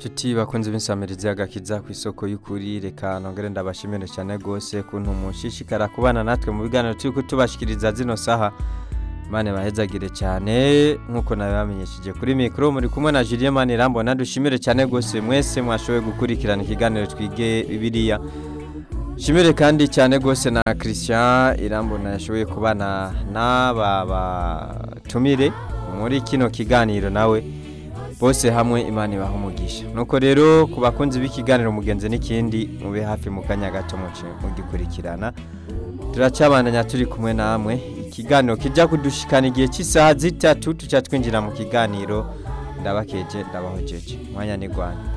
Tuti bakunze b'insamirizi y'agakiza ku isoko y'ukuri reka nongere ndabashimire cyane gose kuntu mushishikara kubana natwe mu biganiro turiko tubashikiriza zino saha Mane bahezagire cyane nkuko nawe bamenyesheje kuri mikro muri kumwe na Julien Manirambona dushimire cyane gose mwese mwashoboye gukurikirana ikiganiro twige Bibiliya Shimire kandi cyane gose na Christian Irambona yashoboye kubana n'aba batumire muri kino kiganiro nawe bose hamwe imana ibaha umugisha nuko rero ku bakunzi b'ikiganiro mugenzi n'ikindi mube hafi mu kanya gato muce mugikurikirana turacabandanya turi kumwe namwe ikiganiro kijya kudushikana igihe cy'isaha zitatu tuca twinjira mu kiganiro ndabakeje ndabahojeje mwanya ni rwanda